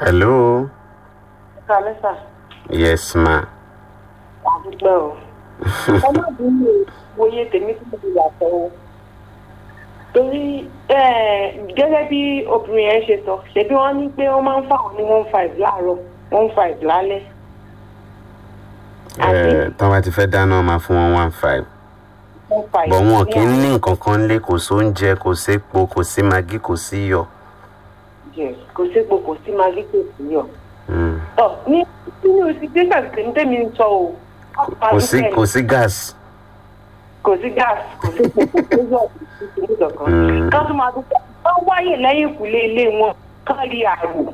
hello Kálẹ́ sà, yes ma àdúgbò o. Ọmọbìnrin mi wòye tèmi tí mo ti yàtọ̀ o. Torí eh, gẹ́gẹ́ bí obìnrin yẹn ṣe sọ, ṣebí wọ́n ní pé wọ́n máa ń fáwọn ní one five láàárọ̀, one five lálẹ́. ẹ tán bá ti fẹ́ dáná máa fún wọn one five one five. bọ̀ wọn kì í ní ní nǹkan kan lé kò sóúnjẹ kò sépo kò sí magi kò sí iyọ̀ àjẹ, Kò sépo, kò sí magí, kò sí yọ̀. Mm. Ọ̀ ní nínú situation tèmi tèmi ń sọ o. kò sí kò sí gas kò sí gas kò sí kòkò tó yọ ìṣòro kankan Mm. ká tún máa dúpẹ́ wọ́n wáyè lẹ́yìn ìkùlé ilé wọn kán rí àrò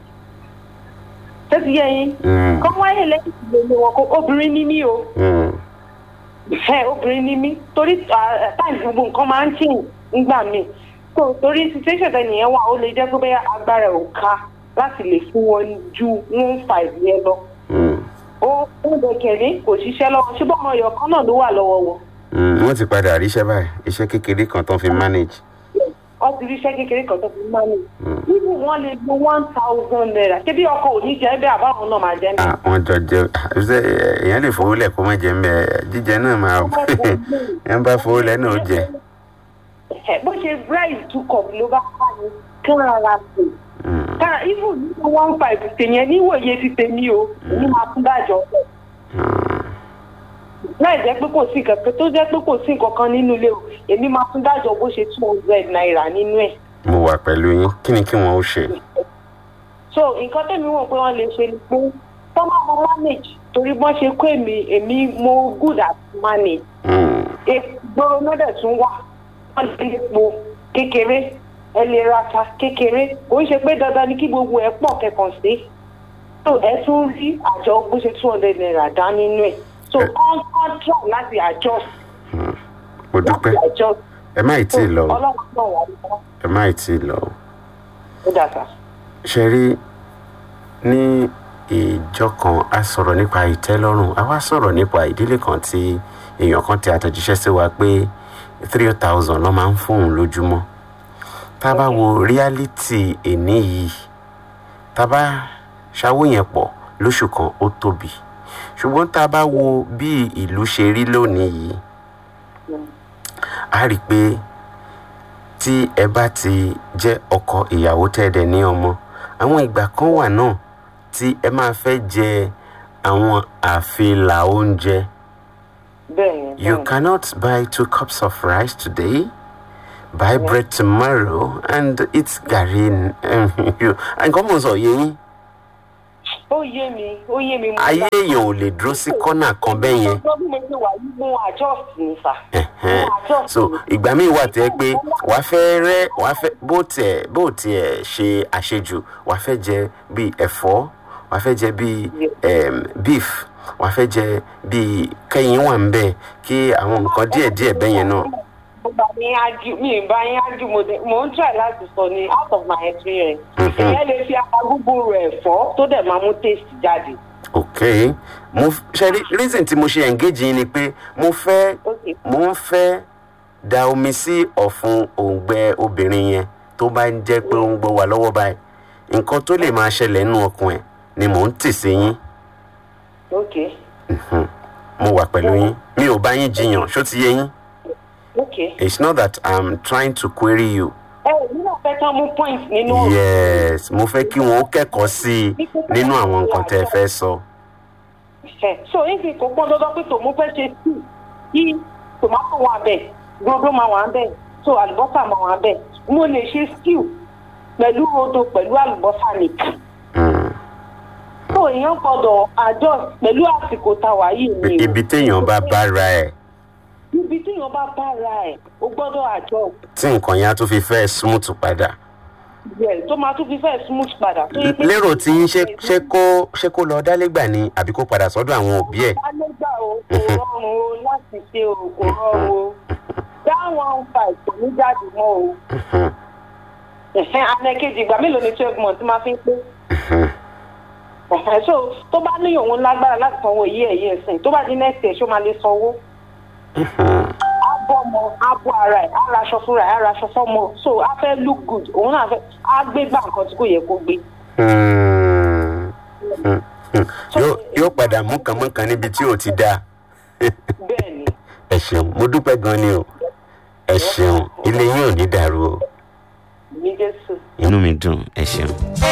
tó ti yẹ yín Mm. kán wáyè lẹ́yìn ìkùlé ilé wọn kó obìnrin ní mí o Mm. ẹ obìnrin ní mí torí táìmù gbogbo nǹkan máa ń tì nígbà míì tó torí situation tẹ nìyẹn wà ó lè jẹ́ pé bẹ́ẹ̀ agbára ẹ̀ ò ká láti lè fún wọn ju one five yẹn lọ Mm. ó ó lè kẹ̀lé kò ṣiṣẹ́ lọ́wọ́ ṣùgbọ́n ọmọ ọyọ̀ kan náà ló wà lọ́wọ́ wọn. Mm. wọ́n ti padà ríṣẹ́ báyìí iṣẹ́ kékeré kan tán fi manage wọ́n ti ríṣẹ́ kékeré kan tó fi máa ní. Mm. nínú wọn lè lo one thousand naira ṣé bí ọkọ ò ní jẹ́ bẹ́ẹ̀ àbáwọn náà máa jẹ́ ah wọ́n jọ jẹ ṣe èèyàn lè fowó lẹ̀ kó má jẹ mbẹ jíjẹ náà máa ẹ̀ ń bá fowó lẹ̀ náà ó jẹ. bẹ́ẹ̀. bó ṣe rice two cup ló bá ká ní kí wọ́n rárá sí i. Mm. kára even nínú one five tèyẹn níwòye ti tèmi o èmi máa tún dájọ́ bẹ́ẹ̀. Mm. láì jẹ́ pé kò sí nǹkan kan tó jẹ́ pé kò sí nǹkan kan nínú ilé o èmi máa tún dájọ́ bó ṣe two hundred naira nínú ẹ̀. mo wà pẹ̀lú yín kí ni kí wọ́n ó ṣe. so nǹkan tẹ́mi wọ̀n pé wọ́n lè ṣe ni pé tọ́mọ mo manage torí bọ́n ṣe kó èmi èmi mo good at manage Mm. ìgboro náà dẹ̀ tún wà wọ́n lè lè po kékeré ẹ lè ra ata kékeré kò ń ṣe pé dandan ni kí gbogbo ẹ pọ̀ kẹkàn sí so ẹ tún rí àjọ bó ṣe two hundred naira dá nínú ẹ̀ so Ẹ- kán kán try láti adjust Mm. mo dúpẹ́ láti adjust ẹ má ì tí ì lọ o ọlọ́run náà wà lọ́wọ́ ẹ má ì tí ì lọ o. ó dàgbà. ṣe rí ní ìjọ kan a sọ̀rọ̀ nípa ìtẹ́lọ́rùn a wá sọ̀rọ̀ nípa ìdílé kan tí èèyàn kan ti àtẹ̀jíṣẹ́ sí wa pé three thousand lọ́ máa ń fóun lójúmọ́ tá a bá wo reality èní yìí tá a bá ṣàwó yẹn pọ̀ lóṣù kan ó tóbi ṣùgbọ́n tá a bá wo bí ìlú ṣe rí lónìí yìí a rí i pé tí ẹ bá ti jẹ́ ọkọ ìyàwó tẹ́ẹ̀dẹ̀ ní ọmọ àwọn ìgbà kan wà náà tí ẹ máa fẹ́ jẹ àwọn àfilà oúnjẹ bẹ́ẹ̀ ni you bẹ́ẹ̀ ni. cannot buy two cups of rice today buy bread tomorrow and eat garri nǹkan mọ̀ sọ yé yín ó yé mi ó yé mi. mo ayé gbà- èèyàn ò lè dúró sí kọ́nà kan bẹ́ẹ̀ yẹn ọjọ́ bí mo ṣe wà yìí mo adjust ni sà. Ẹ̀hẹ́n. Mo adjust so ni. ìgbà míì wà tẹ́ pé wàá fẹ́ rẹ́ wàá fẹ́ bó tiẹ̀ bó tiẹ̀ ṣe àṣejù wàá fẹ́ jẹ bíi ẹ̀fọ́ wàá fẹ́ jẹ bíi em, beef wàá fẹ́ jẹ bíi kẹ́yìn wà ń bẹ̀ kí àwọn nǹkan díẹ̀díẹ̀ bẹ́ẹ̀ yẹn náà. mo bá yín ájú mi ì bá yín ájú mo dé mo ń try láti sọ ni out of my experience. Mhm. ìyẹn lè fi apagúgbò rẹ̀ fọ́ tó dẹ̀ máa mú taste jáde. ok mo f- ṣe rí reason tí mo ṣe engage yín ni pé mo fẹ́ Okay. mo ń fẹ́ da omi sí ọ̀fun òǹgbẹ obìnrin yẹn tó bá ń jẹ́ pé ó ń gbọ́ wà lọ́wọ́ báyìí nǹkan tó lè máa ṣẹlẹ̀ nínú ọkàn ẹ̀ ni mò ń tì sí yín ok Mhm. mo wà pẹ̀lú yín mi ò bá yín jiyàn ṣó ti yé yín ok. it's not that i'm trying to query you ẹ ò ní náà fẹ́ kán mú point nínú ọ̀rọ̀. yes mo fẹ́ kí wọ́n kẹ́kọ̀ọ́ sí i nínú àwọn nǹkan tẹ́ ẹ fẹ́ sọ ẹ so níbi kò pọn dandan pé tòun fẹ́ ṣe sí kí tòmátò wà bẹ́ẹ̀ rodo máa wà bẹ́ẹ̀ so àlùbọ́sà máa wà bẹ́ẹ̀ mo lè ṣe stew pẹ̀lú rodo pẹ̀lú àlùbọ́sà nìkan Mm. so èèyàn gbọ́dọ̀ adjust pẹ̀lú àsìkò táwa yìí ni o ibi téèyàn bá bára ẹ̀ ibi téèyàn bá bára ẹ̀ o gbọ́dọ̀ adjust tí nǹkan yẹn á tún fi fẹ́ smooth padà yẹ tó máa tún fi fẹ́ smooth padà tó yẹ pé lérò tí yín ṣe ṣé kó ṣé kó lọ dálégbà ni àbí kó padà sọ́dọ̀ àwọn òbí ẹ̀ alẹ́gbà o kò rọrùn o láti ṣe o kò rọrùn o dáwọn five kò ní jáde mọ́ o. Mhm. ẹ̀hẹ́n anẹ́kejì ìgbà mélòó ni twelve months máa fi ń pé. Mhm. ẹ̀hẹ́n so tó bá ní òun lágbára láti sanwó yí ẹ̀yẹ ẹ̀sìn tó bá di next year ṣó máa lè sanwó. Mhm. á bọ́ ọmọ á bọ́ ara ẹ̀ á raṣọ fúnra ẹ̀ á raṣọ fọ́mọ so á fẹ́ look good òun náà fẹ́ á gbé gbà nǹkan tí kò yẹ kó gbé. Mm. Hmm, hmm. yóò yóò padà mú kan mọ́ kan níbi tí ò ti dáa bẹ́ẹ̀ ni ẹ ṣeun mo dúpẹ́ gan ni o ẹ ṣeun ilé yín ò ní dàrú o ní jésù. inú mi dùn ẹ ṣeun.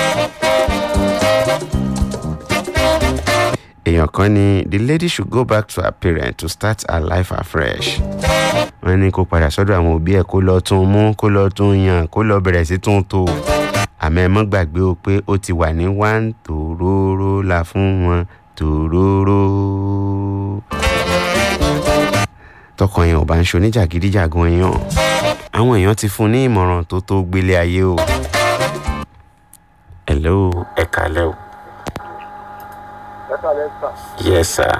èèyàn kan ní the lady should go back to her parents to start her life afresh. wọ́n ní kó padà sọ́dọ̀ àwọn òbí ẹ̀ kó lọ tún mú kó lọ tún yàn kó lọ bẹ̀rẹ̀ sí tún tó. àmọ́ ẹ mọ́ gbàgbé o pé ó ti wà ní one tòróró la fún wọn tòróró. tọkàn yẹn ò bá ń ṣe oníjàgídíjàgan yẹn àwọn èèyàn ti fún un ní ìmọ̀ràn tó tó gbélé ayé o. hello ẹ kàlẹ́ o. ẹ̀ka lẹ́sà yes sir.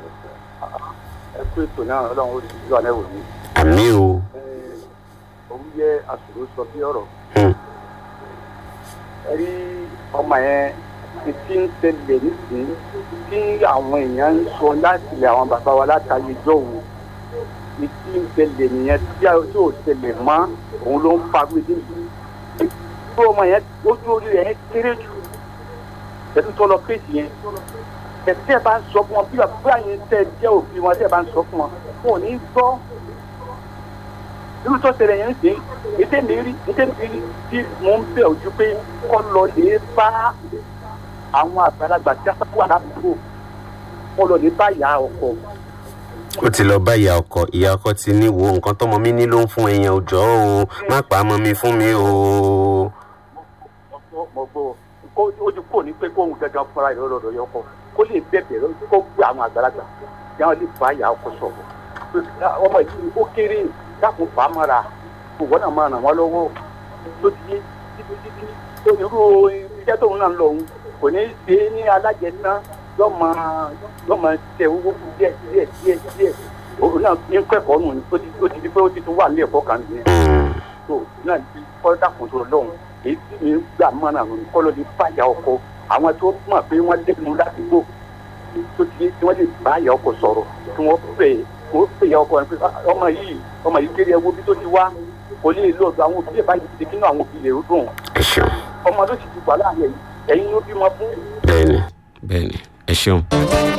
ẹ kú ètò náà ọlọ́run ó ti yọ àlẹ́ wò ní. àmì o. òun yẹ àṣòro sọ bí ọ̀rọ̀. Hmm. ẹ rí ọmọ yẹn ti ti ń tẹ̀lé nísìnyí tí àwọn èèyàn ń sọ láti ilẹ̀ àwọn bàbá wa látàyè jọ̀wọ́ ti ti ń tẹ̀lé nìyẹn tí a tí ò tẹ̀lé mọ́ òun ló ń fa gbèdé yìí. tí ọmọ yẹn ojú orí rẹ̀ kéré jù ẹ̀sùn tó lọ kéèsì yẹn ẹ̀sẹ̀ bá ń sọ fún wọn bí bàbá yẹn tẹ̀ jẹ́ òbí wọn tẹ̀ bá ń sọ fún wọn wọn ò ní gbọ́ irú tó ṣẹlẹ̀ yẹn ń sìn ètè mi rí ètè mi rí tí mò ń bẹ̀ ojú pé kọ́ lọ lè bá àwọn àgbàlagbà tí a sá wà ládùúgbò kọ́ lọ lè bá ìyá ọkọ ó ti lọ bá ìyá ọkọ ìyá ọkọ ti ní wo nǹkan tọmọ mi ní ló ń fún ẹyàn òjọ o má pa á mọ mi fún mi o. mo gbọ́ kó ojú kò ní pé kóhun gangan fúnra rẹ̀ lọ́dọ̀ yọkọ kó lè bẹ̀bẹ̀ kó gbé àwọn àgbàlagbà kí wọ́n lè bá ìyá ọkọ sọ̀rọ̀ ọmọ yìí ó kéré dákun fà á mọ́ra òwò náà máa ràn wọ́n lọ́wọ́ tó ti yé títí títí tó irú iṣẹ́ tóun náà ń lọ òun kò ní í ṣe é ní alájẹsán lọ́mọ lọ́mọ tẹ owó kù díẹ̀ díẹ̀ díẹ̀ díẹ̀ òun náà ní kẹ́kọ̀ọ́ nù ní ó ti ó ti di pé ó ti tún wà ní ẹ̀kọ́ kan nìyẹn Hmm. tó náà ti kọ́ dákun tó lọ́hùn èyí tí mi gbà mọ́ra nù kọ́ ló di báyà ọkọ àwọn tó mọ̀ pé wọ́n lẹ́nu ládùúgbò tó ti yé tí wọ́n lè báyà ọkọ sọ̀rọ̀ tí wọ́n pè é wọ́n pè é ọkọ rẹ̀ pé "Ah, ọmọ yìí ọmọ yìí kéré ẹwọ́ bí tó ti wá kò lè lọ ọ̀dọ̀ àwọn òbí ẹ̀ báyìí ti kínú àwọn òbí rẹ̀ ó dùn ẹ ṣeun ọmọ ló sì ti wà láàyè yìí ẹ̀yin ló bímọ fún bẹ́ẹ̀ni bẹ́ẹ̀ni ẹ ṣeun.